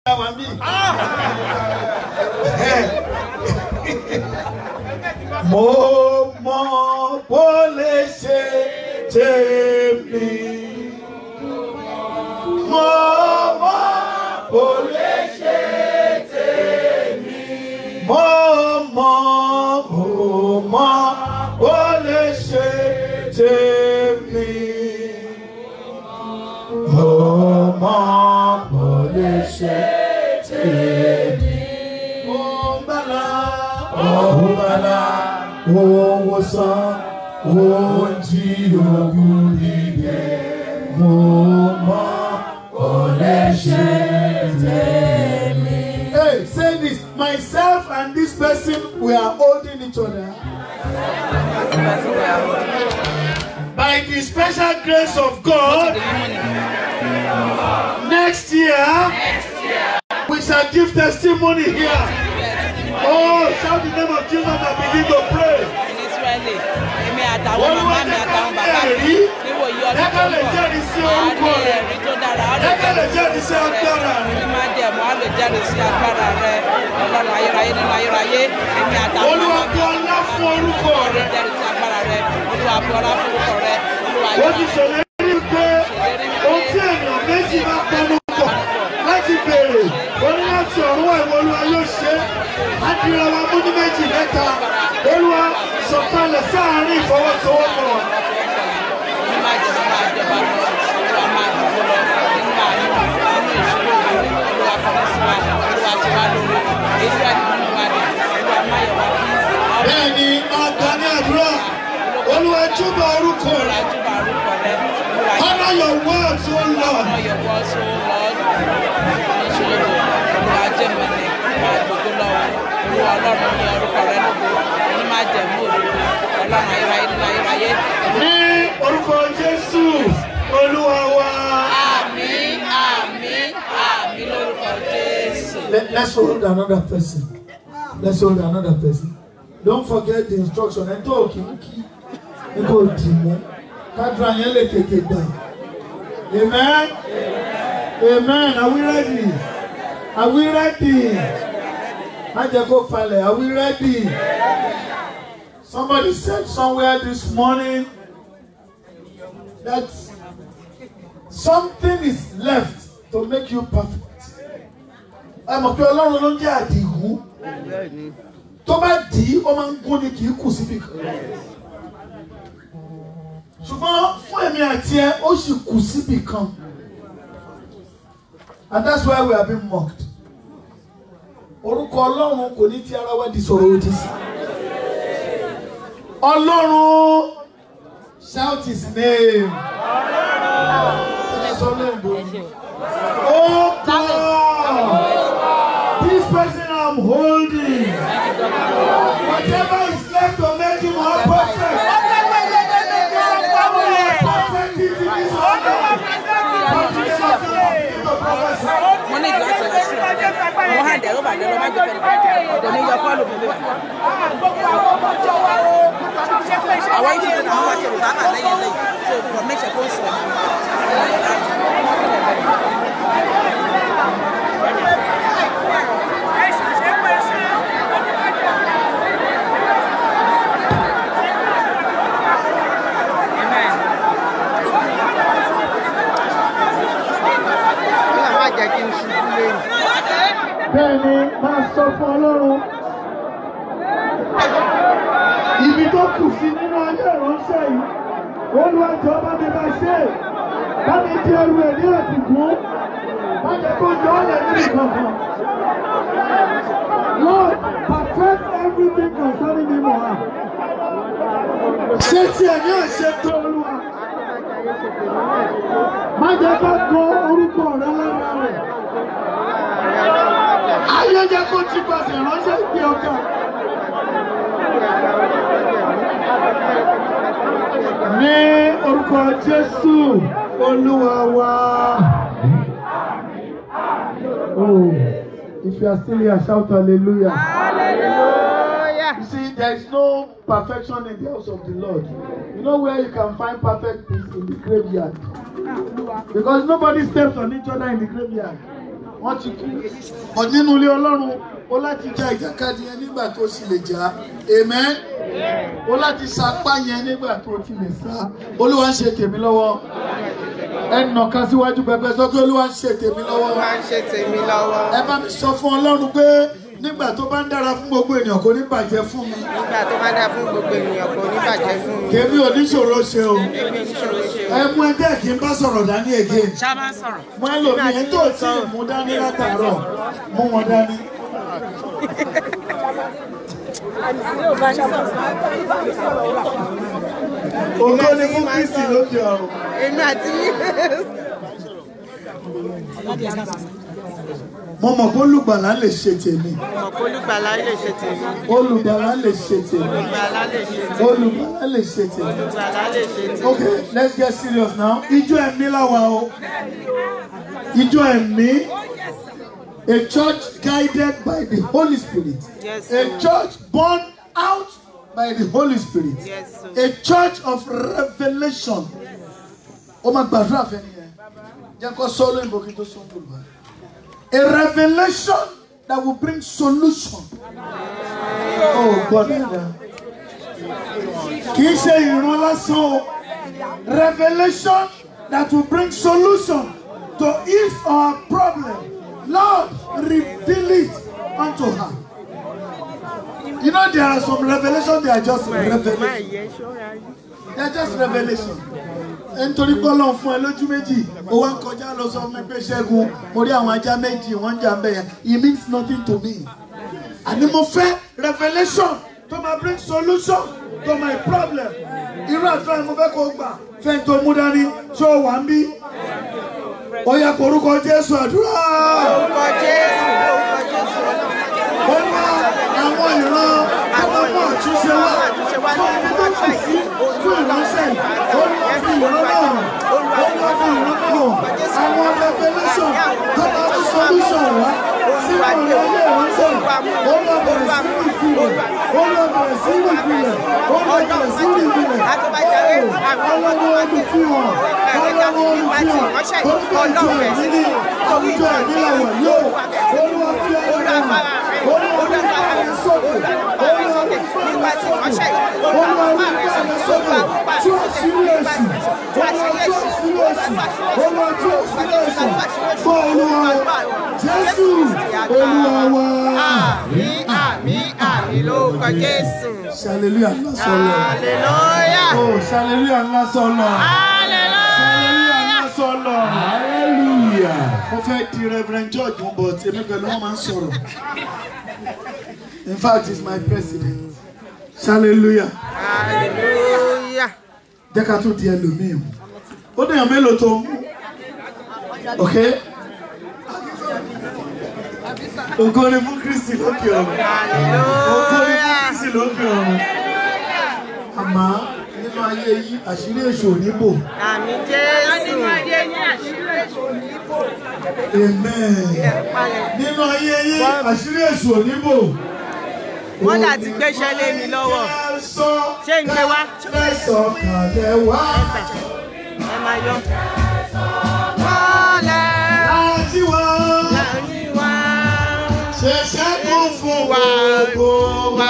wà mí. mo mọ bó lè ṣe tèmi. mo mọ bó lè ṣe tèmi. mo mọ mo mọ bó lè ṣe tèmi. mo mọ bó lè ṣe tèmi. mo gbàlà mo gbàlà owó san owó jí ogun dìde. mo mọ bó lè ṣe tèmi. Hey, say this. Myself and this person, we are holding each other. By the special grace of God, next year, we shall give testimony here. Oh, shout the name of Jesus and begin to pray. Ísírẹ́lì èmi àtàwọn màmá mi àtàwọn bàbá mi níwòyí ọdún tó Lẹ́kẹ̀ ń lè bọ̀ jẹ́rìí sí á orúkọ ní rẹ̀. ẹ̀rí tó dára á lè Lẹ́kẹ̀ lè jẹ́rìí jẹ́rìí sí sí orúkọ agbára rẹ̀ rẹ̀. ní má jẹ̀mú á lè jẹ́rìí sí agbára rẹ̀ ọlọ́run ayérayé nínú ayérayé èmi àtàwọn Olúwa màmá mi bu ọlá fún orúkọ á lè rẹ̀. jẹ́rìí sí agbára rẹ̀ olúwa bu ọlá fún orúkọ rẹ̀ olúwa Ó ti yóò ṣèlérí pé ohun tí ènìyàn méjì bá pọnú pọ̀ láti béèrè ó ní láti ọ̀run wá ìwọ olúwa yóò ṣe é. Á dira wa mú ní méjì mẹ́ta. Olúwa sọ̀kalẹ̀ sáàárín ìfọwọ́sowọ́pọ̀. ní má jẹ̀mú máa jọba lọ olúwa máa dùn lọ nínú àánú nínú ìṣòro rẹ̀ olúwa fọwọ́ sí wa olúwa ti wá lórí Ísírẹ́lì nínú wa ni olúwa má yẹ wá kí Bẹ́ẹ̀ ni ọ̀gá ní àdúrà. Olúwa júbà orúkọ rẹ̀. Olùwàjúbà orúkọ rẹ̀ olúwa Honor your words, O Lord. ọmọ yọ̀wọ́ so lord níṣòro olúwa jẹ́mẹ̀lẹ̀ máa gbogbo lọ́wọ́ olúwa ọlọ́run ní orúkọ rẹ̀ lógo ní má jẹ̀mú òdodo ọlọ́run ayérayé nínú ayérayé Ní orúkọ Jésù, Olúwa wa. àmín àmín àmín lórúkọ jésù. Let, let's hold another person. Let's hold another person. Don't forget the instruction. Ẹ tó òkè ń kí ní kò dì mọ́. Kádùrà yẹn lè tètè gbà. Amen. Amen. Are we ready? Are we ready? Má jẹ́ kó falẹ̀. Are we ready? Somebody said somewhere this morning that something is left to make you perfect ẹ mọ̀ pé ọlọ́run ló ń jẹ́ àdìgún tó bá dì í ó máa ń gún ni kì í kù síbi kan ṣùgbọ́n fún èmi àti ẹ ó sì kù síbi kan and that's why we are being mocked orúkọ ọlọ́run kò ní ti ara wa di sọ̀rọ̀ òdì sí ọlọ́run shout his name. Ẹ sọ lóyìnbó. Oh God, this person I'm holding, whatever is left to make him more perfect, perfect is in his own name. Come to the Lord, begin to prophesy. mo ní ìgbà tó lọ sí mo hàn dẹ̀rọ bàjẹ́ lọ má jẹ́ fẹ́ẹ́ ọ̀dọ̀ ní yọ fọ́ọ̀lù mi lẹ́wà. àwọn yìí ti dín àwọn wáṣẹ rò bá hà lẹ́yìn lẹ́yìn so for make sure kó ń sọ. Bẹ́ẹ̀ni, máa sọ fún Ọlọ́run. Ibi tó kù sí nínú ayé ìránṣẹ́ yìí, Olúwa jọ̀ọ́ bá mi bá ṣe é. Bá mi di ẹrù ẹ̀ ní ẹ̀kùnkùn. Má jẹ́ kó jọ ọ́ lẹ̀ nínú kankan. Lord, perfect everything concerning me more. Ṣé tí ẹ̀ ní àṣẹ tó Olúwa? Má jẹ́ ká kọ orúkọ rẹ lára rẹ̀. Ayé jẹ́ kó ti pàṣẹ ránṣẹ́ ìgbé ọkà. Ní orúkọ Jésù, Olúwa wa. Oh, if you are still here, shout hallelujah. You see, there is no perfection in the house of the Lord. You know where you can find perfect peace in the graveyard. Because nobody steps on each other in the graveyard. wọ́n ti kú ọ̀ nínú ilé ọlọ́run ó láti ja ìjàkadì yẹn nígbà tó sì lè jà amen ó láti sapá yẹn nígbà tó ti lè sá olúwa ń ṣe tèmi lọ́wọ́ ẹnà kan síwájú pẹpẹ sọ pé olúwa ń ṣe tèmi lọ́wọ́ máa ń ṣe tèmi lọ́wọ́. ẹ bá mi sọ fún ọlọ́run pé nígbà tó bá ń dára fún gbogbo ènìyàn kò ní bàjẹ́ fún mi nígbà tó bá dá fún gbogbo ènìyàn kò ní bàjẹ́ fún mi. kèmí oníṣòro ṣe o èmi oníṣòro ṣe o. ẹ mú ẹgbẹ́ kí n bá sọ̀rọ̀ dání again ṣá máa ń sọ̀rọ̀. mú ẹlòmíì ẹ tó tí ì mú dání látàárọ̀ mú wọn dání. ògo ni fún kristi lókè ọ̀run. èmi àti yín. mo mọ̀ pé olùgbàlà lè ṣe tèmi ọ̀pọ̀ olùgbàlà lè ṣe tèmi. olùgbàlà lè ṣe tèmi olùgbàlà lè ṣe tèmi. olùgbàlà lè ṣe tèmi. olùgbàlà lè ṣe tèmi. Okay, let's get serious now. Ijó ẹ̀mí làwa o. Ijó ẹ̀mí. A church guided by the Holy Spirit. Yes, A sir. church born out by the Holy Spirit. Yes, sir. A church of revelation. Ó máa gbàdúrà fẹ́ni yẹn. Jẹ́ kó sọ lóyìnbó kí n tó sọ ní Yorùbá. A revelation that will bring solution. Oh, God, dáadáa kì í ṣe ìran lásán o revelation that will bring solution to ease our problem lord reveal it unto her you know there are some revelation they are just revelation they are just revelation nítorí pé ọlọ́run fún ẹ lójú méjì ó wá ń kọjá lọ sọ fún mi pé ṣẹ́gun mo rí àwọn ajá méjì wọ́n ń jà ń bẹ̀ yẹn it means nothing to me àní mo fẹ́ revelation to ma bring solution to my problem irú àdúrà yẹn mo fẹ́ kó o gbà fẹ́ tó mú dání ṣé o wà ń bí ó yẹ kó orúkọ jésù àdúrà orúkọ jésù orúkọ jésù ó ní àwọn ìran tó máa mú àtúnṣe wá fún ibi tó kù sí fún ìránṣẹ́ ó ní wọ́n fi ìran náà ó ní wọ́n fi ìran náà àwọn revelation tó máa mú solution wá sí ọ̀rọ̀ ilé ìránṣẹ́ ó ní wọ́n bẹ̀rẹ̀ sí ní ìfilẹ̀ ó ní wọ́n bẹ̀rẹ̀ sí ní ìfilẹ̀ ó ní wọ́n bẹ̀rẹ̀ sí ní ìfilẹ̀ ọlọ́wọ́ ọdún fi hàn ọlọ́wọ́ ọdún fi hàn orúkọ ìjọ ẹ̀mí ní àwùjọ ẹ̀mí làwọ̀ yóò olúwa fi ọ̀rọ̀ hàn olúwa fi ọ̀rọ̀ sókè olúwa fi ọ̀rọ̀ sókè olúwa fi ọ̀rọ̀ sókè tí ó sì rí èsì olúwa tí ó sì rí èsì olúwa tí ó sì rí èsì gbọ́ olúwa jésù olúwa wa. àmì àmì àmì lórúkọ jésù. hallelujah ńlá sọlọ hallelujah oh hallelujah ńlá sọlọ hallelujah hallelujah. ńlá sọlọ hallelujah mo fẹ́ di reverend george mo bọ̀ tèmi pẹ̀lú wọn máa ń sọ̀rọ̀ in fact he is my president hallelujah hallelujah. jẹ́ ká tún di ẹlòmíì mu ó dèèyàn mélòó tó mú ok ògo ni fún kristi lókè ọ̀run ògo ni fún kristi lókè ọ̀run àmọ́ nínú ayé yìí àṣírí èṣù ò ní bò àmì jésù. amen nínú ayé yìí àṣírí èṣù ò ní bò. wọ́n là ti gbéṣẹ́ lé mi lọ́wọ́. ṣé ń gbé wá? Lẹ́sọ̀ kàlẹ́ wá. ẹ máa yọ. Mọ́lẹ̀ Láti wá. láàrin wa. Ṣẹ̀ṣẹ̀ kún fún wa kó wá.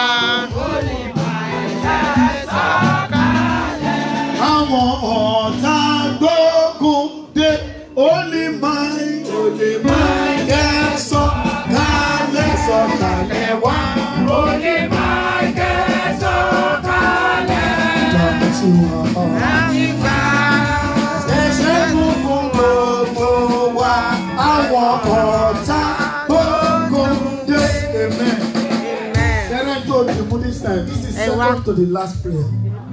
Àwọn ọ̀tá gbógun dé. Ó lè máa ó lè máa kẹ́ sọ kálẹ̀ sọ kálẹ̀ wá. Ó lè máa kẹ́ sọ kálẹ̀. Láti wá. Láti gbà. Ẹ̀ṣẹ̀ gbogbo gbogbo wa, àwọn ọ̀tá gbogbo dé. Amen. Amen. Kẹ́rẹ́ tó di mú this time, this is Ẹ wá. second to the last prayer.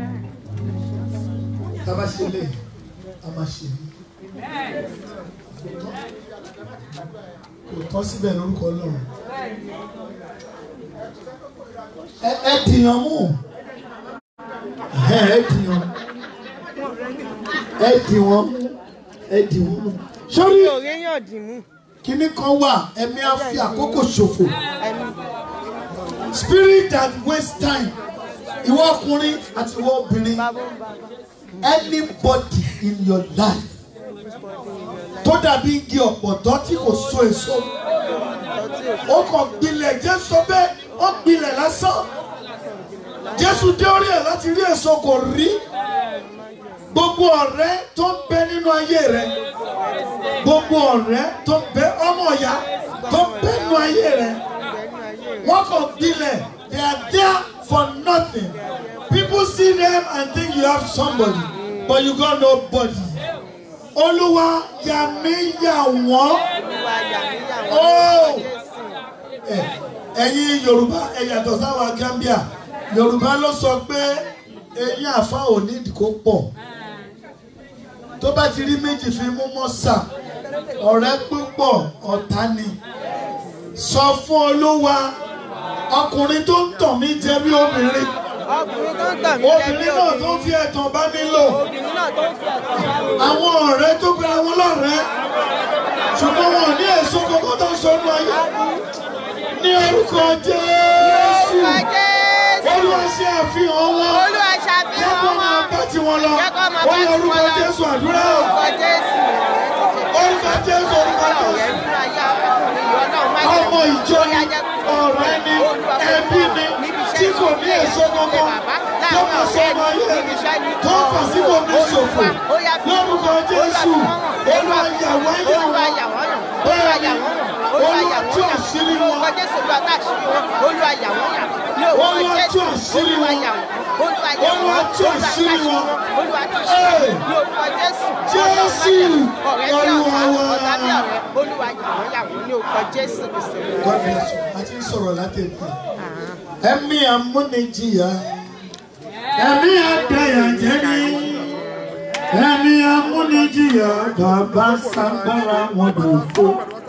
Tábà ṣe lè, a máa ṣe mí. Kò tọ́ síbẹ̀ lórúkọ Ọlọ́run. Ẹ ẹ dìyàn mú. Ẹ ẹ dìyàn. Ẹ dì wọ́n mú. Ẹ dì wọ́n mú. Sórí mi ò réyàn dì mú. kinní kan wà ẹ̀mí á fi àkókò ṣòfò ẹni spirit that waste time ìwọ ọkùnrin àti ìwọ obìnrin bàbá ń bá anybody in your life tó tó dàbí igi ọ̀pọ̀tọ́ tí kò so èso ó kàn gbilẹ̀ jésù sọ pé ó gbilẹ̀ lásán jésù dé orí ẹ̀ láti rí èso kò rí gbogbo ọ̀rẹ́ tó ń bẹ nínú ayé rẹ gbogbo ọ̀rẹ́ tó ń bẹ ọmọ ìyá tó ń bẹ nínú ayé rẹ wọ́n kàn gbilẹ̀ they are there for nothing people see them and think you have somebody but you got nobody olúwa yà mí yà wọ́n olúwa yà mí yà wọ́n Oh! lórúkọ jésù ẹ ẹ̀yin yorùbá ẹ yàtọ̀ sáwọn gambia yorùbá ló sọ pé eyín àfa ò ní ìdíkó pọ̀ tó bá ti rí méjì fi mú mọ́sà ọ̀rẹ́ púpọ̀ ọ̀tá ni sọ fún olúwa ọkùnrin tó ń tàn mí jẹ bí obìnrin ọkùnrin tó ń tàn mí jẹ bí obìnrin náà tó ń fi ẹ̀tàn bá mi lò obìnrin náà tó ń fi ẹ̀tàn bá mi lò. àwọn ọ̀rẹ́ tó gbéra wọn lọ́rẹ̀ẹ́ ṣùgbọ́n wọn ò ní èso kankan tó ń sọnù ayé ní orúkọ jésù orúkọ jésù olúwa ṣe àfihàn wọn olúwa jẹ́ ṣàfihàn kó máa wọn bá tiwọn lọ jẹ́ kó máa ó bá yẹ tiwọn orúkọ lọ. jésù àdúrà o orúkọ jésù orúkọ jésù orúkọ ọ̀rẹ́ jésù nínú ayé arákùnrin yìí ọlọ́run má jẹ́ ọmọ ìjọ ni ọ̀rẹ́ ni ẹbí ni tí kò ní èso kankan tó máa sọ ọmọ ayé rẹ tó ń fà síbò ní ṣòfò lórúkọ jésù olúwa yàwó olúwa ayé yà wọn wọ́n yàn olúwa yà wọ́n yàn olúwa yà olúwa tú wọ́n yàn àṣírí ní orúkọ wọn jésù olúwa tá àṣírí wọn olúwa yà wọ́n yàn ní orúkọ Olúwa jésù tú àṣírí olúwa wọn. yà wọ́n olúwa yà wọ́n Olúwa tú olúwa tá àṣírí àṣírí wọn. wọn olúwa tú àṣírí Hey. wọn ní orúkọ jésù Jésù, ọ̀rẹ́ bí Olúwa ọ̀tá wa. ọ̀tá bí ọ̀rẹ́ olúwa yà wọ́n yà wọ́n ní orúkọ jésù kìsì God bless you. a ti ń sọ̀rọ̀ látẹ̀kọ̀ ẹ̀mí amúnijìyà ẹ̀mí àdáyàjẹ́ ni ẹ̀mí amúnijìyà bàbá sàgbára wọn lò fó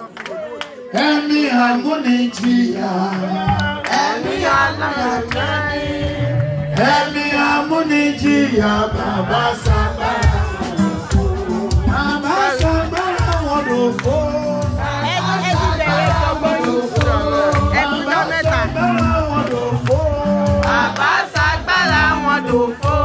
ẹ̀mí amúnijìyà ẹ̀mí aláyàjẹ́ ni ẹ̀mí amúnijìyà bàbá sàgbára wọn lò fó bàbá sàgbára wọn lò fó ẹni ẹni bẹ̀rẹ̀ ìjọba yìí ẹni tó mẹ́ta. sàgbára wọn lò fó. bàbá ṣàgbára wọn dòfo.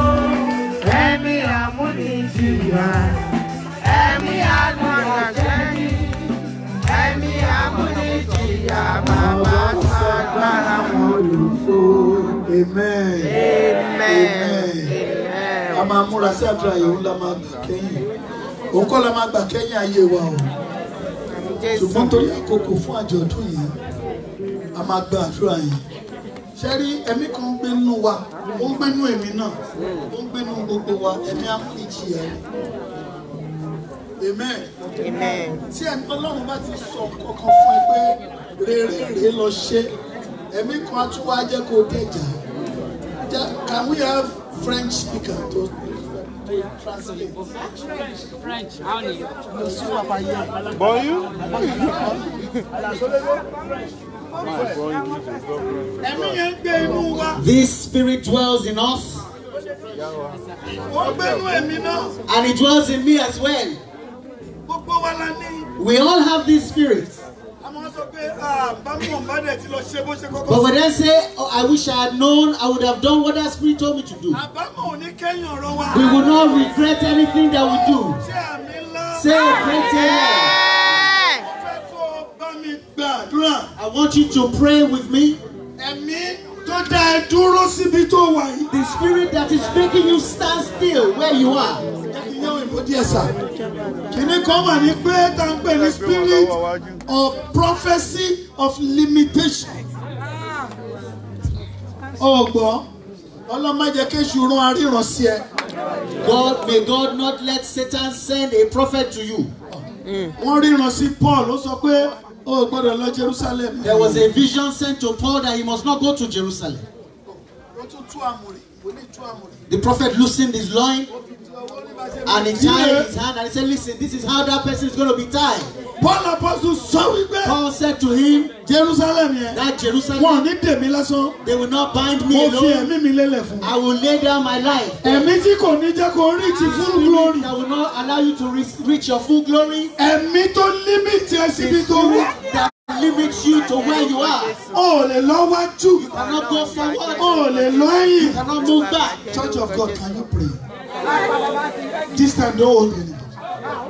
ẹ̀mí amúnijìyà ẹ̀mí àgbọ̀nàjẹ́ni ẹ̀mí amúnijìyà bàbá ṣàgbára wọn dòfo. amen. amen. a máa múra sí àdúrà yìí òun la máa gbà kẹ́yìn òun kọ́ la máa gbà kẹ́yìn ayé wa o ṣùgbọ́n torí àkókò fún àjọ̀dún yìí a máa gba àdúrà yìí ṣe rí ẹ̀mí kan ń gbénú wa ó ń gbénú èmi náà ó ń gbénú gbogbo wa ẹ̀mí amúnijìyà amen amen. tí ẹni ọlọ́run bá ti sọ kankan fún ẹ pé rere rèé lọ ṣe ẹ̀mí kan á tún wá jẹ́ kó dẹ̀jà Ja- can we have French speaker to to translate. French, how do you? ẹ̀mí yẹn ń gbé inú wa This spirit dwells in us ó ń gbénú ẹ̀mí náà and it dwells in me as well. gbogbo wa la ní We all have this spirit. àwọn sọ pé bámu ọ̀nbádẹ ti lọ ṣe bó ṣe But kọ́kọ́ when I say, oh, I wish I had known, I would have done what that spirit told me to do. àbámọ̀ ò ní kẹ́yìn ọ̀rọ̀ wa We will not regret anything that we do. ṣé àmì ńlá Say a great amen. mo fẹ́ kó o bá mi gbàdúrà I want you to pray with me. ẹ̀mí tó dá ẹ dúró síbi tó wà yìí. The spirit that is making you stand still where you are. ìyẹn òyìnbó díẹ̀ sà. kìnní kan wà ní pé tá n pè ní spirit of prophecy of limitation. ọgbọ́n ọlọ́mọdé kéṣù rán aríran sí ẹ. God, may God not let Satan send a prophet to you. wọ́n ríran sí Paul ó sọ pé ó gbọ́dọ̀ lọ Jerusalem. There was a vision sent to Paul that he must not go to Jerusalem. ó tún tú àmùrè ó ní tú àmùrè. The prophet loosened his loin Owó ní bá ṣe and he bí tied ilé. his hand and he said, Listen, this is how that person is going to be tied. Paul apostle sọ wípé Paul said to him, Jerusalem yẹn That wọn ò Jerusalem, ní dèmí lásán they will not bind mo me fi alone. ẹ̀mí mi lélẹ̀ fún un. I will lay down my life. ẹ̀mí tí kò ní jẹ́ kó reach full glory. That will not allow you to re- reach your full glory. ẹ̀mí tó límìtì ẹ síbi tó wà. That limits you to where you are. o ò lè lọ wájú. You cannot go forward. o ò lè lọ ẹ̀yìn. You cannot move back. Church of God, can you pray? This time don't hold anybody.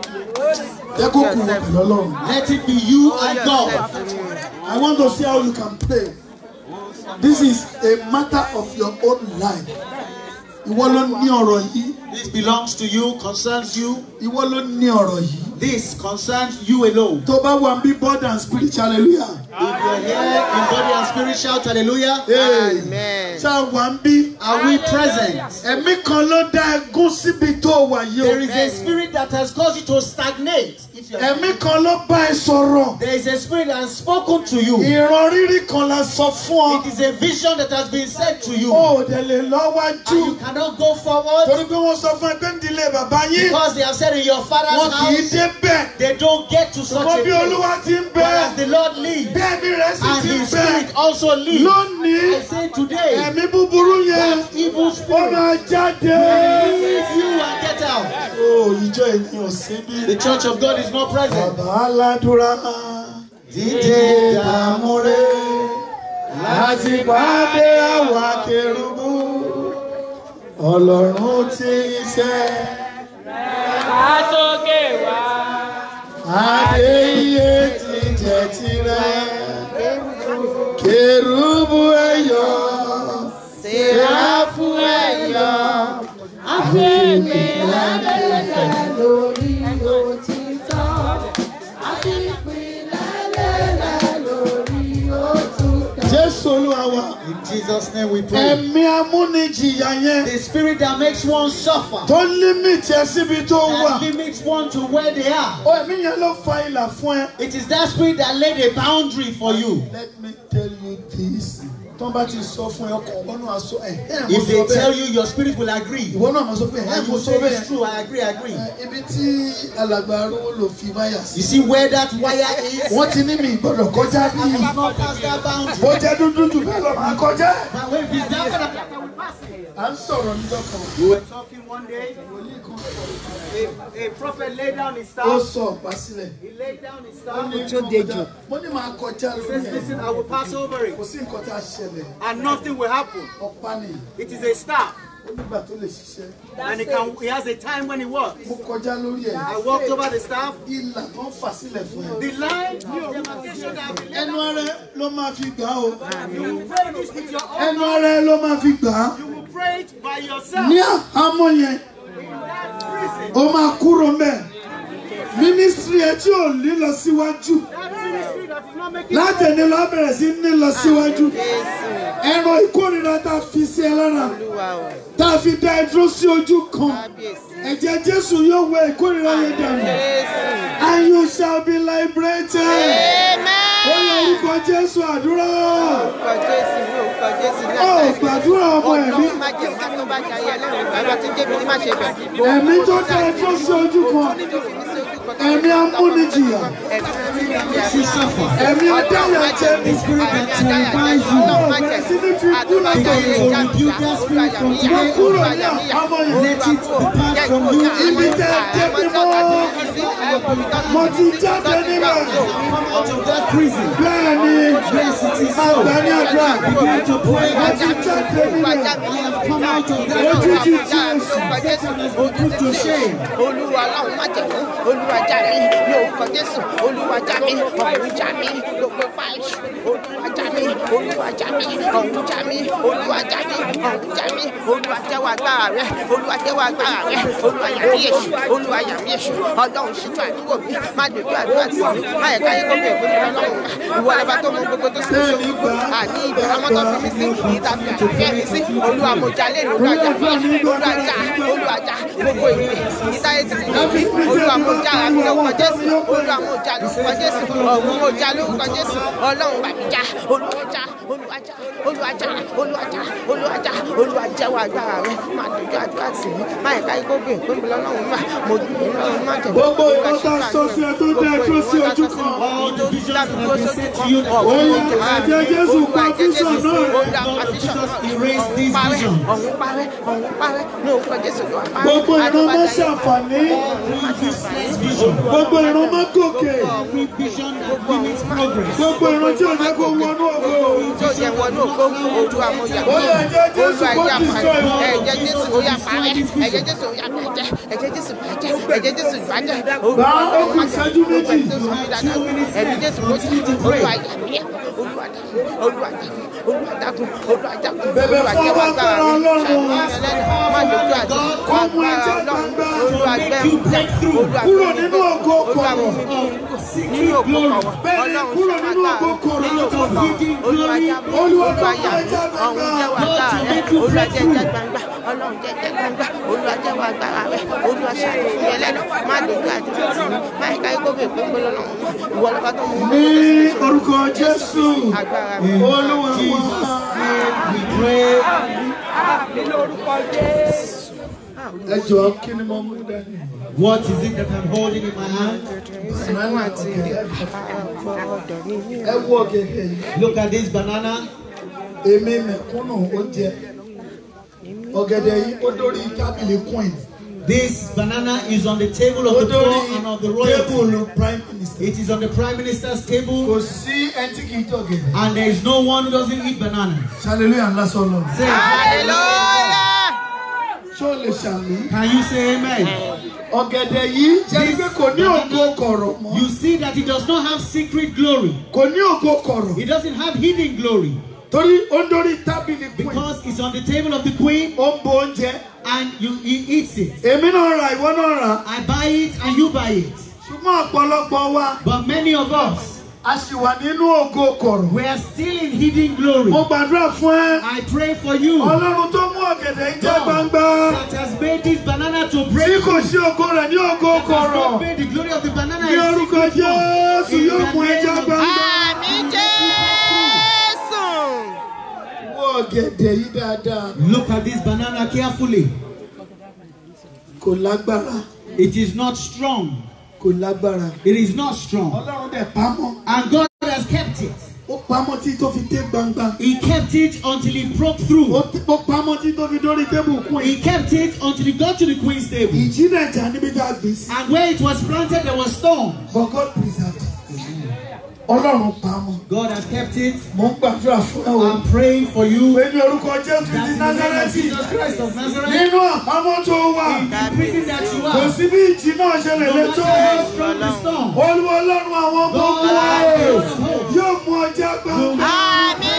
jẹ́ kó kù wọ́n pẹ̀lú ọlọ́run. Let it be you and God. I want to see how you can pray. This is a matter of your own life. Ìwọ ló ní ọ̀rọ̀ yìí. This belongs to you, concerns you. Ìwọ ló ní ọ̀rọ̀ yìí. This concerns you alone. Tó bá wà bí body and spirit hallelujah. If you're here in body and spirit, shout hallelujah. Hey. Ṣá wà ń bí. Are we present? Ẹ̀mí kan ló dá ẹgún síbi tó wà yìí There o. is a spirit that has caused you to stagnate. If you're Ẹ̀mí kan ló bá ẹ sọ̀rọ̀. There is a spirit that has spoken to you. Ìran rírì kan la sọ fún ọ. It is a vision that has been said to you. O ò dẹ̀ lè lọ́wájú. And you cannot go forward Torí pé wọ́n sọ fún ẹ pé ń dilé bàbá yín. because they have said in your father's Wọn kì í house débẹ̀. they don't get to such Ṣùgbọ́n a bí place. Olúwa ti ń But as bẹ. the Lord lives Bẹ́ẹ̀ ni rẹ̀ sì and ti ń his bẹ. spirit also lives. Lónìí. I say today, Ẹ̀mí búburú yẹn. that evil Ó spirit máa jáde. leave you and get out. O ìjọ ènìyàn sí bí. The church of God is not present. Bàbá aládùúrà. Dídé Dààmú rẹ̀ láti pàdé àwa kérúbù. Ọlọ́run tí ń ṣe Àtòkè wá. adé iye ti jẹ́ tirẹ̀. Kérúbù ẹ̀yọ̀, Séráfù ẹ̀yọ̀, àfẹ́mi lálẹ́ lórí òtítọ́. Jésù Olúwa wa. In Jesus' name we pray. Ẹ̀mí amúnijìyà yẹn The spirit that makes one suffer tó límìtì ẹ síbi tó wà. and limits one to where they are. Ó ẹ̀mí yẹn ló fa ìlà fún ẹ. It is that spirit that laid a boundary for you. Let me tell you this. Tó bá ti sọ fún ẹ ọkọ̀ ọ̀gbọ́n náà sọ ẹ̀ ẹ̀ mo If they sọ tell bẹ́ẹ̀. you, your spirit will agree. Ìwọ náà mo sọ pé ẹ̀ And mo you sọ say bẹ́ẹ̀. it's true, I agree, I agree. Ẹ, Ibi tí alàgbà arúgbó lò fi máyà sí. You see where that wire is? Wọ́n ti ní mi ìgbọ́dọ̀ kọjá bí. I must not pass that boundary. Bó jẹ́ dúdú jù bẹ́ẹ̀ lọ máa kọjá. But when it's that kind of À ń sọ̀rọ̀ níjọ́ kan. We were talking one day. A, a prophet laid down his Ó staff. sọ ọ̀pá sílẹ̀. He laid down his Ó staff. ní kí wọ́n kọjá. Mo ní máa kọjá He lórí says, ẹ̀. Listen, I will pass over it. Kò sí nǹkan tá a ṣẹlẹ̀. And nothing will happen. Ọ̀pá ni. It is a staff. Ó nígbà tó lè ṣiṣẹ́. And he, can, he has a time when he works. Mo kọjá lórí ẹ̀. I walked over the staff. Ìlà tó ń fà sílẹ̀ fún ẹ. The line of demarcation that we laid Ẹnu ara ẹ ló máa fi gbà á o. You will pray this with your own. Ẹnu ara ẹ ló máa fi gbà á. You will pray it by yourself. Ní àhámọ́ yẹn, In that prison. ó máa kúrò mẹ́. Mínísírì ẹ tí ò ní lọ síwájú. That ministry that is not making Láti ẹni lọ bẹ̀rẹ̀ sí ní lọ síwájú. Ẹran ìkórìíra tá a fi sí ẹ lára. Tá a fi dá ẹ dúró sí ojú kan. Ẹ̀jẹ̀ Jésù yóò wẹ ìkórìíra yẹn dànù. And you shall be liberated. Ó yẹ orúkọ Jésù àdúrà. Ó gbàdúrà ọmọ ẹ̀mí. Ẹ̀mí tó dá ẹ dúró sí ojú kan. Ẹ̀mí amúnijìyà. you suffer. Ẹ̀mí adáyà jẹ The ní. spirit that terrifies you. Ó bẹ̀rẹ̀ sí ní fi kú látọ̀yẹ̀. Begin to rebuke that spirit from Wọ́n today kúrò on. ní àhámọ́ yìí. Let it depart from you. Ibi tẹ́ ẹ dé bí mọ́. Mo ti jáde níbẹ̀. Come out of that prison. Bẹ́ẹ̀ ni. Yes, it is so. Àgbà ní àdúrà. Begin to pray. Mo ti jáde níbẹ̀. I have come out of that Ojú prison. ti tí èsì. Satan has been put to shame. olúwa ọlọ́run má jẹ̀mú olúwa já mi ní orúkọ jésù olúwa já mi ọ̀run já mi lóko fáìsì olúwa já mi olúwa já mi ọ̀run já mi olúwa já mi ọ̀run já mi olúwa jẹ́wọ́ agbára rẹ olúwa jẹ́wọ́ agbára rẹ olúwa yà mí èṣù olúwa yà mí èṣù ọlọ́run ṣíjú àdúgbò mi má dojú àdúrà tì mí má yẹ káyé kó bẹ̀rẹ̀ fún mi ọlọ́run ìwọ lọ́ba tó mọ gbogbo tó sì ń ṣe àní ibẹ̀ àwọn tó fi mí sí ìta fi àfẹ́ mi sí olúwa mo já lé olúwa já mi olúwa já olúwa já gbogbo ìwé ìtayé ti fi mí olúwa mo já àmì lórúkọ jésù olúwa mo já lórúkọ jésù ọ̀hún mo já lórúkọ jésù ọlọ́run bá mi já olúwa já olúwa já olúwa já olúwa já olúwa já olúwa jẹ́wọ́ agbára rẹ má dojú àdúrà tì mí má yẹ káyé kó bẹ̀rẹ̀ fún mi lọ́lọ́run má mo dùn mí lọ́run má jẹ̀ Gbogbo ìwọ tá a sọ sí ẹ tó dá ẹ dúró sí ojú kan. All the visions that have been said to you. Ó yẹ ẹ̀jẹ̀ Jésù pa fíṣàn náà. Jesus erased this vision. ọ̀hún parẹ́ ọ̀hún parẹ́ ní orúkọ jésù ló wà parẹ́. Gbogbo ìran má ṣàǹfààní. This vision. Gbogbo ìran má gòkè. Every vision that limits progress. Gbogbo ìran tí ò jẹ́ kó wọnú ògo. tó jẹ wọnú ògbó olúwa mo yà Ó yẹ ẹ̀jẹ̀ Jésù olúwa kó yà destroy pa wọn. ẹ̀jẹ̀ jésù ó yà pa rẹ̀ ẹ̀jẹ̀ jésù ó yà bàjẹ́ ẹ̀jẹ̀ jésù bàjẹ́ ẹ̀jẹ̀ jésù bàjẹ́ Gbà ó kù ìṣẹ́jú méjì. ẹ̀mí jésù mo ti olúwa yà mí olúwa dàkún olúwa dàkún olúwa dàkún olúwa dàkún Bẹ̀bẹ̀ olúwa fún jẹ́wọ́ agbára agbára mi Ọlọ́run. má dojú àdé Kó mú agbára ẹ̀jẹ̀ ọlọ́run gbangba. olúwa gbẹ̀mí olúwa Kúrò nínú ògo olúwa mú kọ̀rọ̀. mi nínú ògo kọ̀rọ̀ Bẹ́ẹ̀ni, ọlọ́run kúrò nínú ògo kọ̀rọ̀. nínú ògo kọ̀rọ̀ olúwa jábọ̀ Olúwa olúwa kó yà mí ẹ̀jẹ̀ gbangba. ọ̀hún jẹ́wọ́ agbára rẹ olúwa jẹ́ ẹ̀jẹ̀ gbangba ọlọ́run jẹ́ ẹ̀jẹ̀ gbangba olúwa jẹ́wọ́ agbára rẹ olúwa ṣàánú fún mi ẹlẹ́nu má dojú àdé tì mí má ẹ̀ka ikó bèè pé pé lọ́nà ìwọ lọ́ba tó mú mi Ní orúkọ Jésù. agbára mi. Olúwa wá. We pray. Ẹ jọ̀ọ́ kí ni mo mú dání? What is it that I'm holding in my hand? Banana ọ̀gẹ̀dẹ̀. Ẹ wo ọ̀gẹ̀dẹ̀ yìí. Look at this banana. Èmi mẹ̀kúnnù ó jẹ. Ọ̀gẹ̀dẹ̀ yìí ó dórí tábìlì queen. This banana is on the table Ó of the dórí poor and of the royalty. tébùlù prime minister. It is on the prime minister's Kò table, sí ẹni tí kì í jẹ ọ̀gẹ̀dẹ̀. and there is no one who doesn't eat bananas. Hallelujah ńlá sọ̀rọ̀. Say, hallelujah. Ṣé o lè ṣàmì? can you say amen? Ọ̀gẹ̀dẹ̀ yìí jẹ́ pé kò ní ògo kọ̀rọ̀ mọ́. You see that it does not have secret glory. Kò ní ògo kọ̀rọ̀. It doesn't have hidden glory Torí ó ń dórí tábìlì queen. because it's on the table of the queen Ó ń bo oúnjẹ. and you he eats it. Èmi náà ra ìwọ náà rà. I buy it and you buy it. Ṣùgbọ́n ọ̀pọ̀lọpọ̀ wa But many of us, a sì wà nínú ògo kọ̀rọ̀. we are still in hidden glory. Mo gbàdúrà fún ẹ. I pray for you Ọlọ́run tó mú ọ̀gẹ̀dẹ̀ ń jẹ́ God, gbangba. that has made this banana to Tí break. kò sí ògo rẹ̀ ní ògo Has not kọ̀rọ̀. made the glory of the banana Ní a orúkọ secret one. Jésù In yóò the mú ẹja name of gbangba. àmì jésù. Wo ọ̀gẹ̀dẹ̀ yìí dáadáa. Look at this banana carefully. Kò lágbára. It is not strong. Kò lágbára. It is not strong. Ọlọ́run dẹ̀ pamọ́. And God has kept it. Ó pamọ́ tí tó fi dé gbangba. He kept it until it broke Ó through. ti- ó pamọ́ tí tó fi dórí tébù kún He ẹ̀. kept it until it got to the queen's table. Ìjì náà jà níbi tá a gbé sí. And where it was planted, there was storm. But God preserved it. Ọlọ́run pamọ́. God has kept it. Mo ń gbàdúrà fún ẹ o. I'm praying for you. Pé ní orúkọ Jésù That ti in the name of Násárẹ́tì. Jesus Christ of Nazareth, Nínú àhámọ́ tó wà. in the prison that you Kò are, sí bí ìjì náà ṣe lè no lé matter tó. how strong the storm, Olúwa Ọlọ́run àwọn ọmọ God ogun wa o. of hope, Yóò mú ọjà gbangba. àmì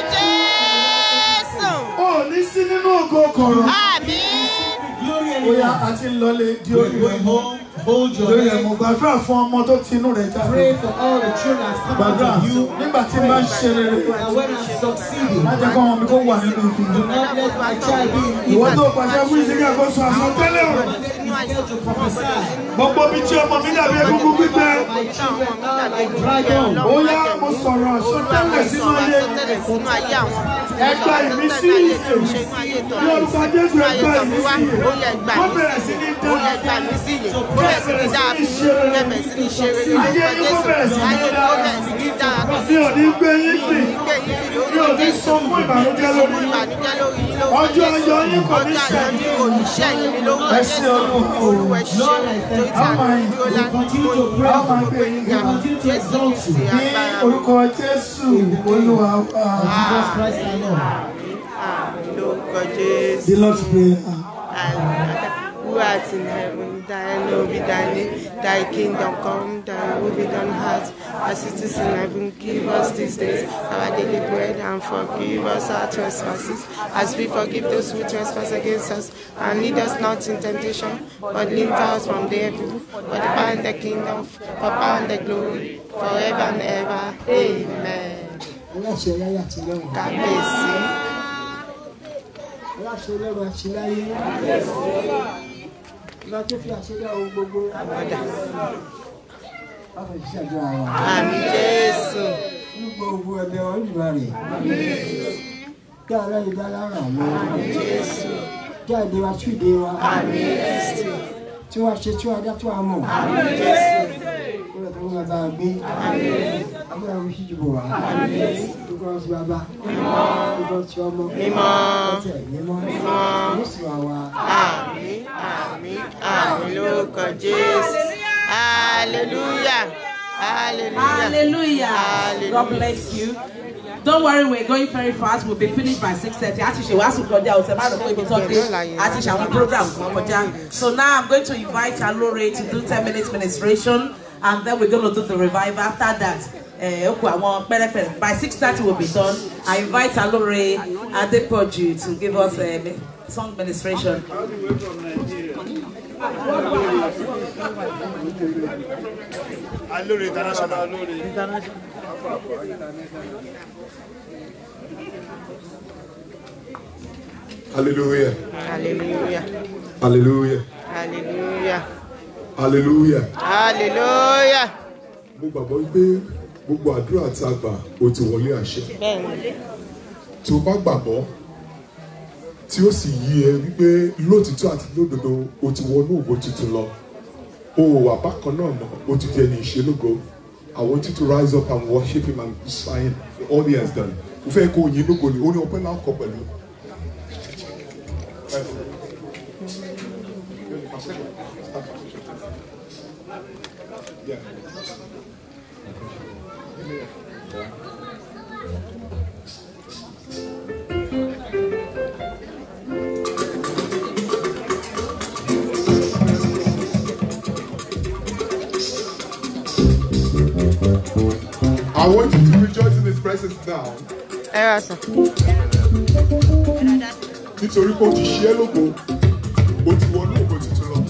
jésù. Ó ní sí nínú ògo kọ̀rọ̀. àmì. glory Bóyá anymore. a ti ń lọlé di We're orí rẹ̀ going mọ́. home. Hold your Lórí ẹ̀ head. mo gbàdúrà fún ọmọ tó ti inú rẹ̀ jáde. Pray for all the children that come out Gbàdúrà of you. nígbà tí n bá ń ṣe rere. And when I'm succeeding, Má jẹ́ kó ọmọ mi kó wà nínú ibi. do not let my child be in Ìwọ evil. tó pàṣẹ fún ìsìnkú àkóso àsọtẹ́lẹ̀ o. Fail to prophesy. Gbogbo mi tí ọmọ mi dàbí egungun gbígbẹ. My children now like dry bone. Bóyá mo sọ̀rọ̀ àsọtẹ́lẹ̀ sínú ayé. sínú ayé àwọn. Ẹgbà ìmísí ìsè. Ní orúkọ Jésù ẹgbà ìmísí ìyè. Wọ́n bẹ̀rẹ̀ sí ní dá. Ó yẹ gbà mí sí yè. Ó yẹ sí ní dáa fún mi. Ó yẹ bẹ̀rẹ̀ sí ní ṣe rere. Ayé yín kó bẹ̀rẹ̀ sí ní Ayé dá. ó bẹ̀rẹ̀ sí ní dáa fún mi. Mi ò ní gbé yín sìn. Gbé yín kiri Mi ò ní sọ fún ìbànújẹ́ lórí yín. ìbànújẹ́ lórí yín lórúkọ Ọjọ́ ayọ̀ yín kò ní Ọjọ́ ayọ̀ ṣẹ̀yìn. yín kò ní ṣẹ̀yìn ní lórúkọ Ẹ ṣé Olúwa o. Olúwa ẹ ṣé. Lord, I thank Torí tí How àná am I? dúró lá- We continue to pray. How am I praying? We continue to exalt you. Ṣe Ní agbára orúkọ Jésù Olúwa wa. Jesus Christ our Lord. lórúkọ Jésù. The Lord's Prayer. Who art in heaven, thy name be thy name, thy kingdom come, thy will be done earth as it is in heaven. Give us this day our daily bread and forgive us our trespasses as we forgive those who trespass against us. And lead us not in temptation, but deliver us from the evil. For the power and the kingdom, for power and the glory, forever and ever. Amen. aláṣẹ láyé àti lọ́run Kábíyèsí. aláṣẹ lọ́run àti láyé ìgbà tó fi àṣẹdá ohun gbogbo wọ́n fẹ́ ṣiṣẹ́ àdúrà wa Àmín Jésù. nígbà ogun ẹgbẹ́ wọn jùlọ rẹ̀ kí ara ìdá lára lọ kí àìdè wa tú ìdè wa tí wọ́n ṣe tí wọ́n dá tí wọ́n mọ̀ kó lè tó wọn bá a gbé agbára wọn sì jùbọ̀ wá gbogbo ọ̀sùn bàbá gbogbo ọ̀sùn ọmọ ọ̀sẹ̀ mímọ́ oṣù àwa. Àmín, àmín, àmín lórúkọ Jésù. Hallelujah. Hallelujah. Hallelujah. God bless you. Don't worry, we're going very fast. We'll be finished by 6.30. Àti ṣe wàásù kọjá ọ̀sẹ̀ márùn-ún pé ibi tó dé. Àti ṣe àwọn program kan kọjá. So now I'm going to invite Alore to do 10 minutes ministration and then we're going to do the revival. After that, eh, ó kù àwọn pẹ́rẹ́pẹ́rẹ́. By 6.30 we'll be done. I invite Alore Adepoju to give us a song ministration. Alóore international. Hallelujah. Hallelujah. Hallelujah. Hallelujah. Hallelujah. Hallelujah. Mo gbàgbọ́ wípé gbogbo àdúrà tí a gbà ó ti wọlé àṣẹ. Bẹ́ẹ̀ni. Tí o bá gbàgbọ́ tí ó sì yí ẹ wípé lótìtọ́ àti lódodo o ti wọnú ògo tuntun lọ. O ò wà bákan náà mọ̀ o ti di ẹni ìṣelógo. I want you to rise up and worship him and sign for all he has done. Mo fẹ́ kó o yin lógo ni ó ní ọpẹ́ náà kọ pẹ̀lú. I want you to rejoice in his presence now. Ẹ rà sàn. nítorí pé o ti ṣe é lógo o ti wọnú ògo tuntun lọ.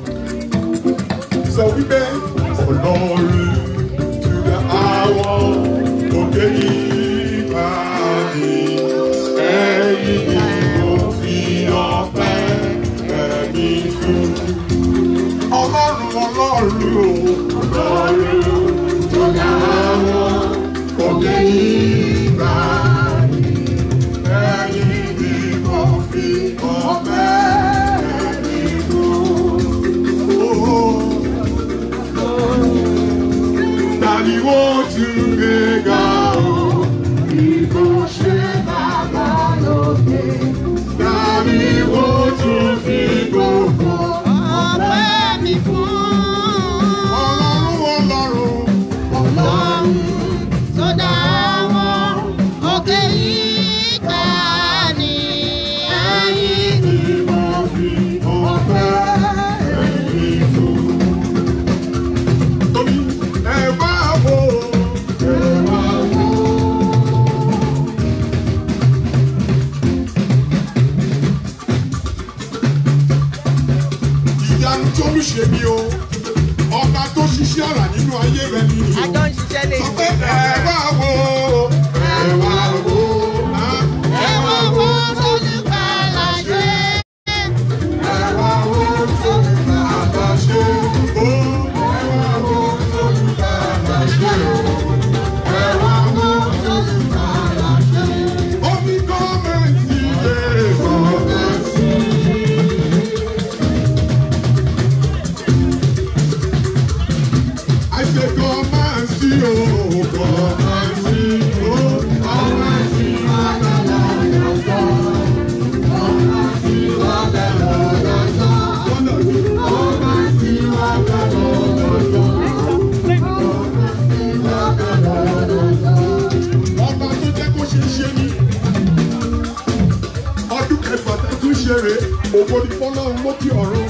sọ wípé ọlọ́run jùlọ àwọn òkè yìí bá mi ẹ̀yìn ni mo fi ọpẹ́ ẹ̀mí fún. ọlọ́run ọlọ́run o ọlọ́run jùlọ àwọn òkè yìí bá mi ẹ̀yìn ni mo fi ọpẹ́ ẹ̀mí fún. Tani wọ́n tún gbé ga o, bí kò ṣe bàbá lókè. Tani wọ́n tún fi gbogbo Ọpẹ́ mi fún ọlọ́run ọlọ́run. Ọlọ́run tó dá wọn òkè yìí ká ní ẹ̀yìn ni mo fi ọpẹ́ ẹ̀mí fún. Torí ẹ wá wò ó, ẹ wá wò ó. ìyanu tó ń ṣe mí o ọba tó ṣiṣẹ́ àrà nínú ayé rẹ nìyí o àjọ ń ṣiṣẹ́ lè sọ pé ẹ wá wò ó ẹ wá wò ó ẹ wọ wo olùkàlà ṣe ẹ wá wò ó sólùkà àbáṣe o ẹ wá wò ó sólùkà àbáṣe o ẹ wá wò ó sólùkà àbáṣe o. omi gọ́ọ̀mẹ̀ntì yẹ gọ́ọ̀mẹ̀ntì. I say come and see, oh, come and see, oh, come and see what the Lord has done. Come and see what the Lord has done. Come and see what the Lord has done. Come and see what the Lord has done. Ọba tó jẹ́ kó ṣe ṣe ni. Ọdún kẹfà tẹ́ tún ṣe rè ògo ni fọlọ́run lókè ọ̀run.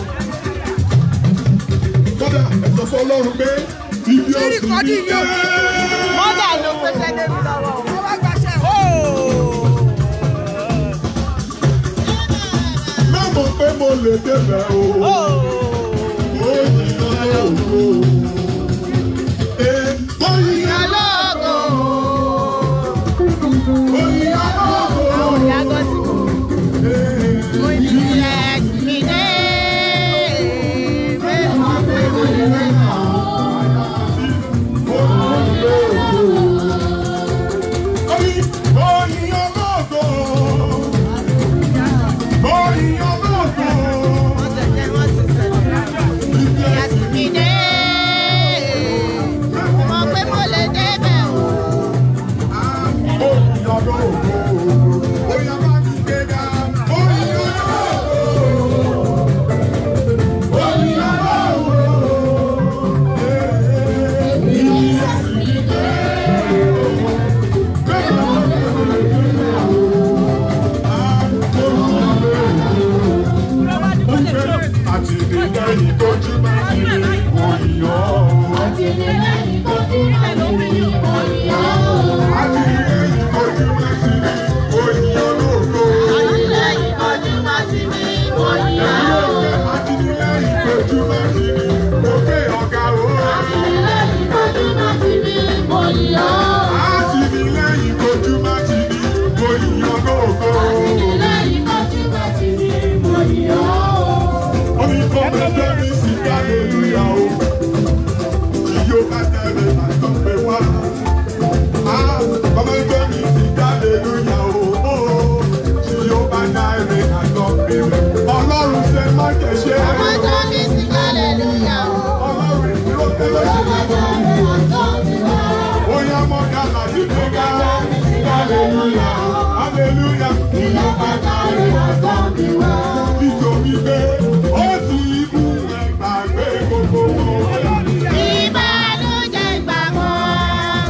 Kódà ẹ̀sọ́ fọlọ́run pé ibi ọ̀sìn ní dé. mọ́tà ló pèsè débi lọ́wọ́ o. Mẹ́mọ̀ pé mo lè débẹ̀ o. Ó yí ọlọ́run o. Ee, ó yí Alógo ó yí ọlọ́run o. yàgò sí Ee, mo ìbílẹ̀ mi dé. Bẹ́ẹ̀ ni pé mo lè rẹ̀ mọ́. ó yí ó yí ọlọ́run o. Ó yí ọlọ́run o. Wọ́n tẹ̀lé wọ́n ti sẹ̀lẹ̀. Ìyá sì mi dé. Mo pé mo lè débẹ̀ o. Ó yí ọlọ́run o. Ó yá bá mi gbéga. Ó yí ọlọ́run o. hallelujah, hallelujah. Ìlú bàtà rẹ̀ àgbà mi wá. Nítorí pé ó ti mú ẹgbàgbé gbogbo wọn. Ìbànújẹ́ ìgbà kan.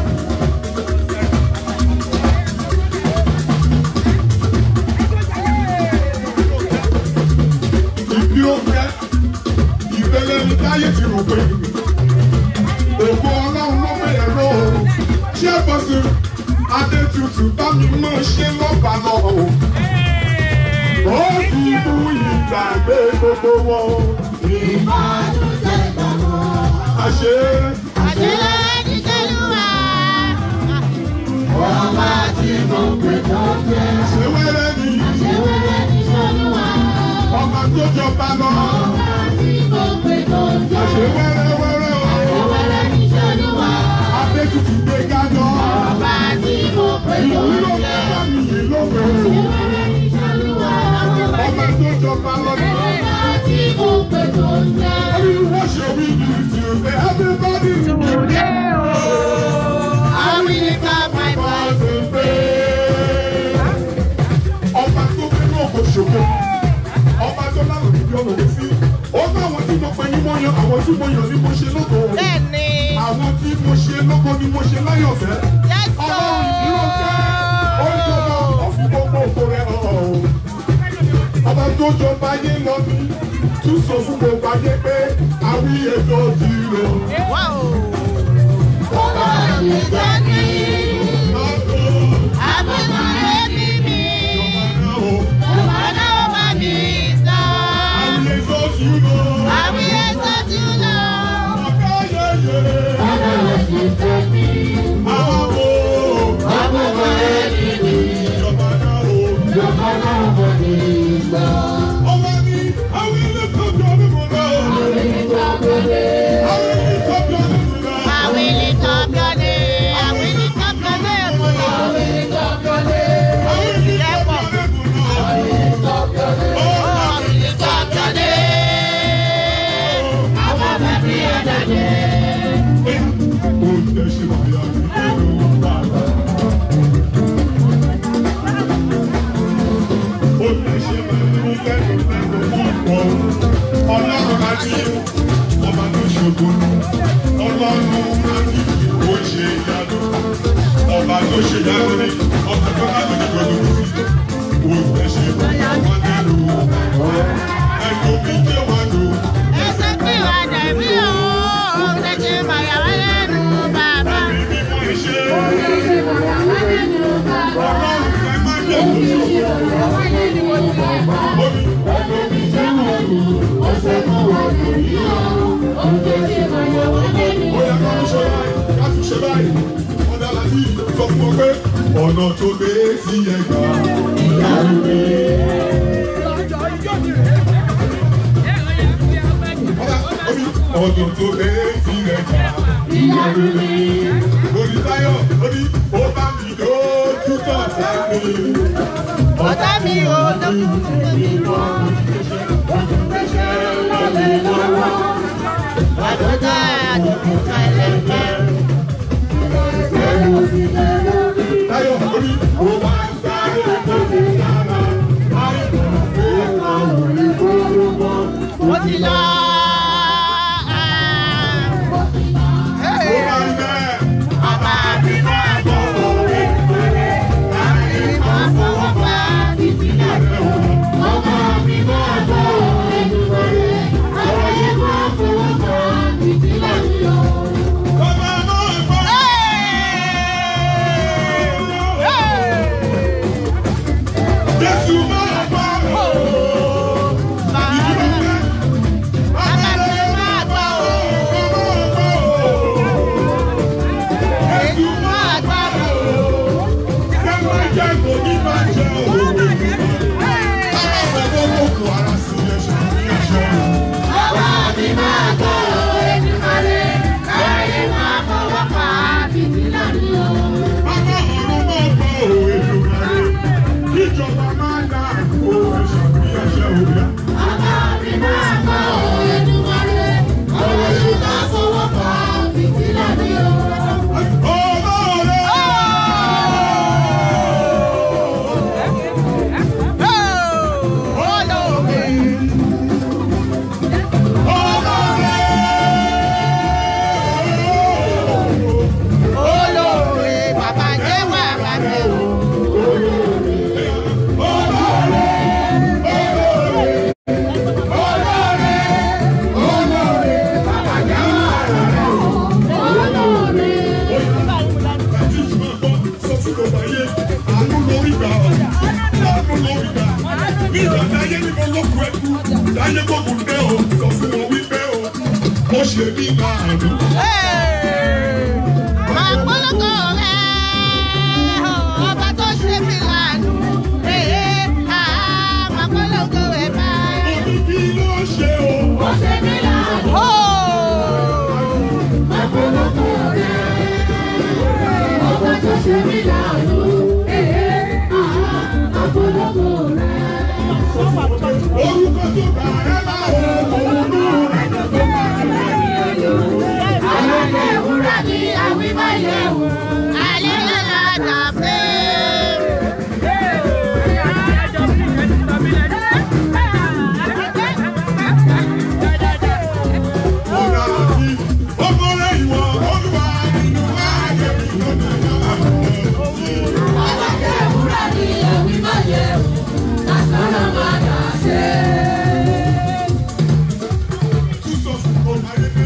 Ìbí ó fẹ́, ìbẹ̀lẹ̀ ní táyé ti rò pé. Ògo ọlọ́run ló bẹ̀rẹ̀ lọ. Ṣé bọ́sù Adétutù bá mi mọ̀ ṣe lọ́ba lọ? Ó ti mú ìgbàgbé gbogbo wọn. Ìbànújẹ́ ìgbà kan. Àṣé Àṣeyọrí ti ṣẹ́lúwà. ọba tí mo pè tó jẹ́. Ṣé wẹ́rẹ́ ni Àṣewẹ́rẹ́ ti ṣẹ́lúwà. ọba tó jọba lọ? Ọba tí mo pè tó jẹ́. Àṣé wẹ́rẹ́ wẹ́rẹ́ o. Àṣewẹ́rẹ́ ti ṣẹ́lúwà. Adétutù gbé gájọ́. Ọba tí mo pè tó Ìlú ló jẹ́. fẹ́ wá mi yìí lóko. Àṣewẹ́rẹ́ ti ṣẹ́lúwà. Ọba tó jọba lọ. Ọba tí mo pè tó jẹ́. What shall we do today? Everybody I will lift up my voice in praise. ọba tó fẹ́ náà kò ṣògo ọba tó lánàá níbi ọ̀nà mi sí ó bá àwọn tí mo pẹ́ ní mo yan àwọn tí mo yàn ní mo ṣe lóko Bẹ́ẹ̀ni. àwọn tí mo ṣe lóko ni mo ṣe láyọ̀fẹ́ Yes, ọlọ́run ìdúró jẹ́ ó ń jọba ọ̀fun gbogbo òkú rẹ̀ hàn ọba tó jọba ayé lọ ní tún sọ fún gbogbo ayé pé àwí ètò ti rò Wow. Ọlọ́run mi jẹ́ kí àbùkù rẹ̀ bí mi. Ọba náà bá mi sọ. àwí ètò ti rò Àwí ẹ̀sọ́ tí ó lọ. ọ̀gá yẹyẹ Ọlọ́run sì jẹ́ kí àwọ̀ àbùkù rẹ̀ bí mi. ìjọba náà o. Ọba náà bá mi sọ. Ọwọ́ ni àwọn ilé tọ́jú ọdún mọ́ náà. Àwí ìtọ́gbọ́dé. Àwọn ilé tọ́jú ọdún mọ́ náà. Àwí ìtọ́gbọ́dé. Àwí ìtọ́gbọ́dé mo lọ. Àwí ìtọ́gbọ́dé. Àwọn ilé tọ́jú ọdún mọ́ náà. Àwí ìtọ́gbọ́dé. Àwọn bàbí àdàdé. Ó ń tẹ́ ṣe wáyà nínú bàbá. Ó tẹ́ ṣe pẹ̀lú lẹ́nu lẹ́nu púpọ̀. Ọlọ́run láti ọba tó ṣògo. Ọlọ́run láti ó ṣe ìyanu. Ọba tó ṣe ìyanu ni ọba tó láti ní gbogbo sí. Ó tẹ́ ṣe wáyà nínú bàbá. Ẹ̀kọ́ mi jẹ́ wá lò. Ẹsẹ̀ pé wà dàbí o, ṣẹ̀ṣẹ̀ màyàwá lẹ́nu bàbá. Ẹ̀mí mímọ́ ìṣe. Ṣẹ̀ṣẹ̀ màyàwá lẹ́nu bàbá. Ọlọ́run fẹ́ má jẹ́ òṣèlú. Màyàwá lẹ́nu bàbá. Ẹ̀mí jẹ́ wọn lù, ó ṣe kó wà lórí o. Ó ṣẹ̀ṣẹ̀ màyàwá lẹ́nu Ó yẹ ká tún ṣe báyìí, ká tún ṣe báyìí. Ọ̀dà láti sọ fún ọ pé ọ̀nà tó gbé sí ẹgbà ìyanu mi. Ọ̀dà omi ọ̀nà tó gbé sí ẹgbà ìyanu mi. Olùdáyọ̀ ó ní ó bá mi lójú tọ̀ sẹ́mi. Ọ̀tá mi ò lókùnkùn mi mọ́. Àdójá àdókùn kẹlẹ́kẹ́. Táyọ̀ ó ní ó wá ń sáré tó ti yára. Àìsàn pé àwọn ìgbòho Mo ti lọ. ó máa ń bẹ́ẹ̀. Bàbá mi máa bọ̀ òwe ìpínlẹ̀. Láti máa fọwọ́ pa títí láti wọ̀. Ọmọ mi máa bọ̀ òwe ìpínlẹ̀. Àwọn yẹn máa fọwọ́ pa títí láti wọ̀. Bàbá náà gbọ́. Jésù máa gbọ́. Bàbá mi máa bọ̀ òwe. Jésù máa gbọ́. Ṣé máa jẹ́ kò ní máa jẹ́ òun? Aláfẹ́fẹ́ ló kù ara sí ẹ̀ṣẹ̀ ní ẹ̀ṣẹ̀. Bàbá mi máa bọ̀ òwe ìpínlẹ̀. Àwọn yẹn máa fọwọ́ pa títí láti wọ̀. Bàbá ọ̀run máa gbọ́ òwe lóore. Ìjọba máa dá àgbo ẹ̀ṣẹ̀ ní ẹ̀ṣẹ̀ òbíà. Bàbá mi máa bọ̀ òwe ìpínlẹ̀. Àwọn yẹn máa fọwọ́ pa títí láti wọ̀. Olóore! láyé gbógun dé o sọ fún wọn wípé o mo ṣe ní ìbáàdù. Máa polongo rẹ̀, ọba tó ṣe mí lánàá. Ee, àá, máa polongo rẹ̀ báyìí. Omi kí ló ṣe o? Ó ṣe mí lánàá. Orúkọ tó bá ẹ bá òun náà. Alẹ́ lọ́la dàbẹ́. Ọ̀rọ̀ àti ọmọlẹ́ ìwọ olúwa nínú ayé mi lọ́nà ìyá. Túsọ̀ fún ọmọ ayé mi.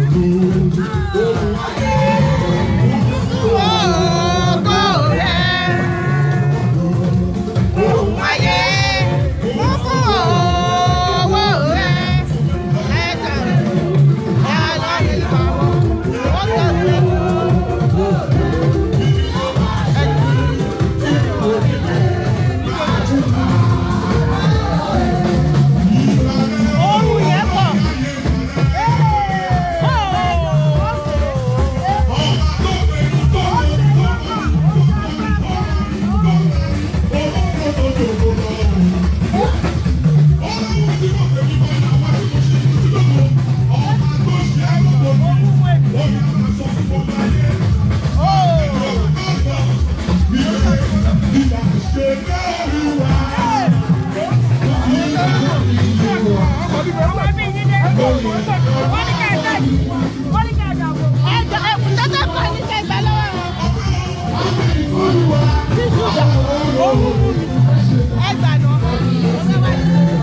Ògo rẹ̀. Ohun ayé kún fún owó rẹ̀. Ẹ̀ka rẹ̀, ẹ̀ka rẹ̀ lọ́wọ́. Ó tẹ̀lé. Ohun yẹn pọ̀. Ẹ̀jọ̀ ẹ̀kú tẹ́tẹ́ kan ní kẹgbẹ́ lọ́wọ́ wọn. Ẹgbà náà.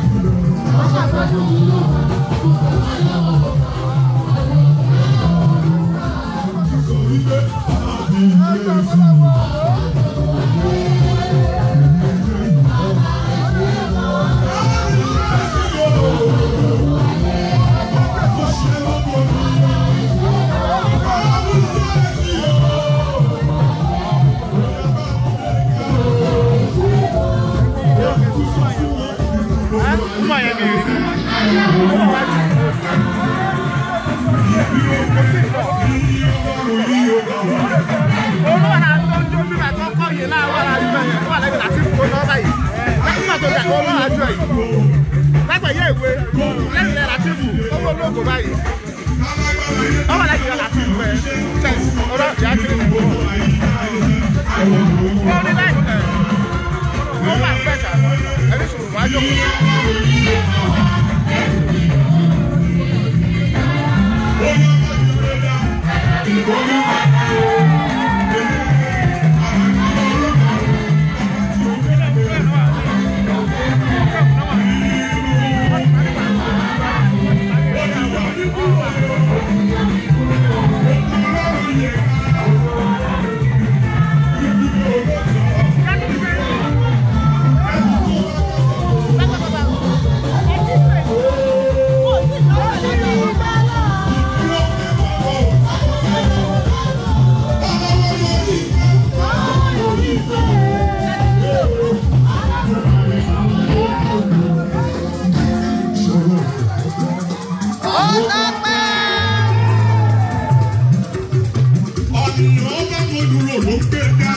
Ọ̀nìyàn bá mo dúró ló gbé ká.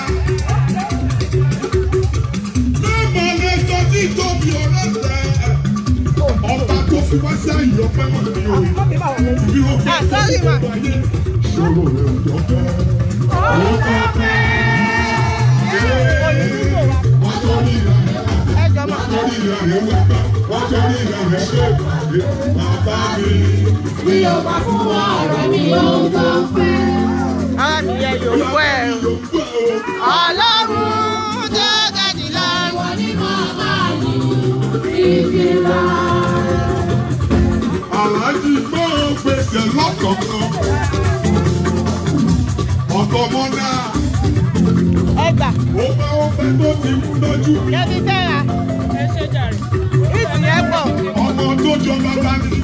Lọ́mọ lè sọ tí tóbi ọ̀rẹ́ tẹ̀. Ọba tó fi wá sí àyè ọpẹ́ mọ̀ ní o. Bí o bá tó sorry, ma. gbogbo ayé, ṣòro rẹ̀ ò jọ pẹ́. Ó tọ́ pẹ́. Wọ́n tó ní ìlànà Ẹjọ́ máa. wọ́n tó ní ìlànà wẹ̀ gbà. Wọ́n tó ní ìlànà ṣe ìpàdé. Bàbá mi. Ara mi yẹ yòówù ẹ̀. Yóò gbọ́ o. Ọlọ́run tó ga jùlọ. Àlájì gbọ́ gbèsè lọ́kọ̀ọ̀kan. Ọ̀tọ̀ mọ́dá. Ẹgbà. Ó bá ó fẹ́ tó ti mú lójú. Kẹ́bí fẹ́ra. ẹ ṣe jàre. Ìtì yẹn pọ̀. Ọ̀tọ̀ àwọn tó jọ bàbá ni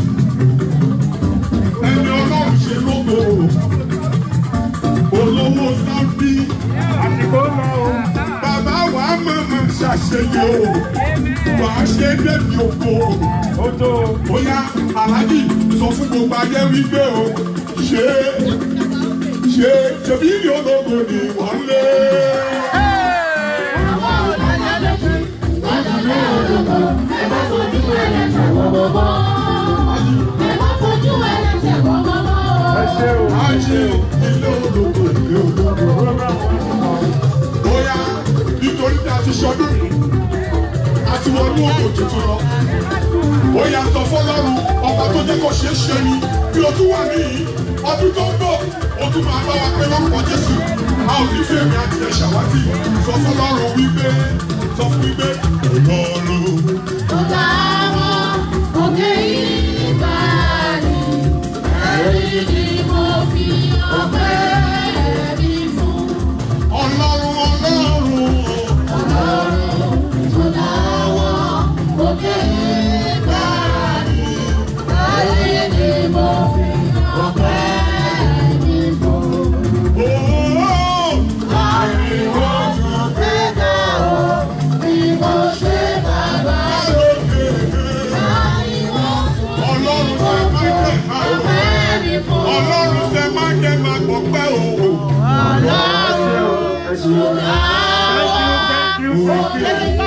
ẹni ọlọ́run ṣe lógo olówó sábì àsìkò lọ o. bàbá wa mọ̀mọ́ ṣàṣeyọ wà á ṣe débi ògo ó tó o. bóyá aláàjì sọ fún gbogbo ayé wípé o ṣe ṣe ṣebí ní ológo ni wọ́n lé. ẹ ṣe o. a ṣe ilé ológo ilé ológo. bóyá nítorí tí a ti ṣọdún a ti wọnú òkò tuntun lọ. bóyá sọ fọlọ́run ọba tó jẹ́ kó ṣe é ṣe ni bí o tún wà níyì ọdún tó ń bọ̀ o tún máa bá wa pé lọ́pọ̀ jésù a ò ní fèmí àti ẹ̀ ṣàwátì sọ fọlọ́run wípé sọ fún wípé ọlọ́run ọlọ́run ọlọ́run ooo ọlọ́run ṣe máa jẹ́ máa ọlọ́run ṣe máa jẹ́ máa gbọ́ pẹ́ o. ẹ ṣe o. thank you thank you thank you.